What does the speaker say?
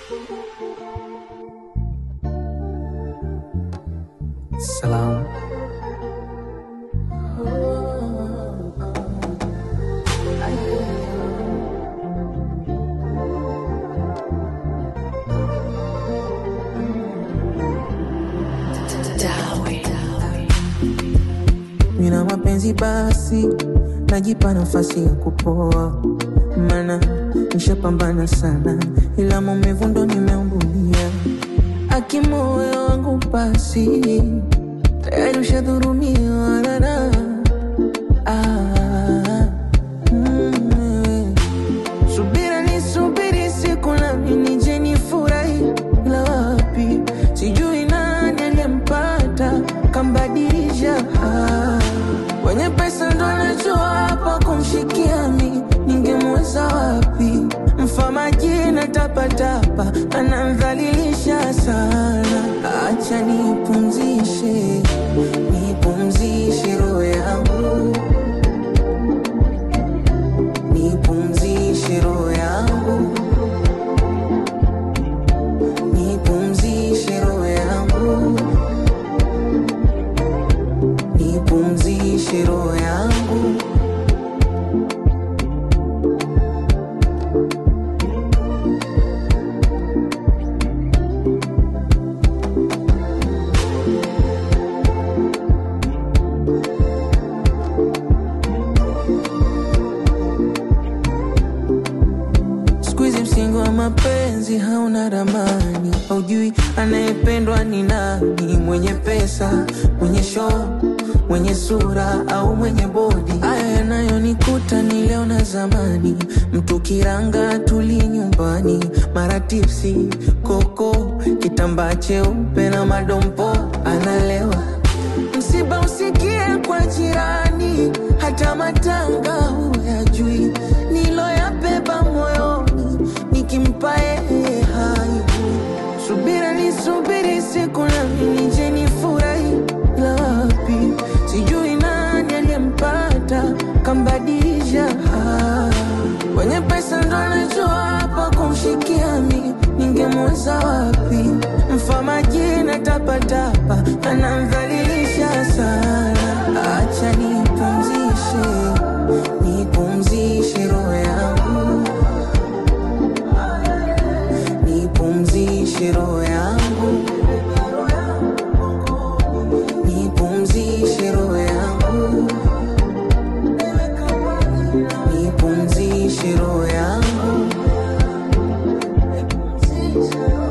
Salam. Mina mapenzi basi, najipa nafasi ya kupoa, mana nishapambana sana, ila maumivu ndo nimeumbulia. Akimoyo wangu basi, tayari ushadhurumiwa nana ah, mm, subira ni subiri siku nami nije nifurahi, ila wapi sijui nani aliyempata kambadilisha. Ah, wenye pesa ndo anajua hapa kumshikia mi, ningemweza wapi? Mfamaji na tapatapa anamdhalilisha sana. Acha nipumzishe, nipumzishe roho yangu, nipumzishe roho yangu, nipumzishe roho yangu, nipumzishe roho yangu. Siku hizi msingi wa mapenzi hauna ramani, haujui anayependwa ni nani, mwenye pesa, mwenye show, mwenye sura au mwenye bodi. Haya yanayonikuta ni leo na zamani, mtu kiranga tuli nyumbani, mara tipsi, koko, kitambaa cheupe na madompo, analewa msiba usikie kwa jirani, hata matanga huyajui, niloyabeba moyoni, nikimpa yeye hai. Subira ni subiri siku nami nije nifurahi, ila wapi sijui nani aliyempata kambadilisha. Ah, Wenye pesa ndo anajua hapa kumshikia mi, ningemweza wapi? Mfamaji na tapatapa anamdhalilisha sana. Acha nipumzishe, nipumzishe roho yangu, nipumzishe roho yangu, nipumzishe roho yangu, nipumzishe roho yangu.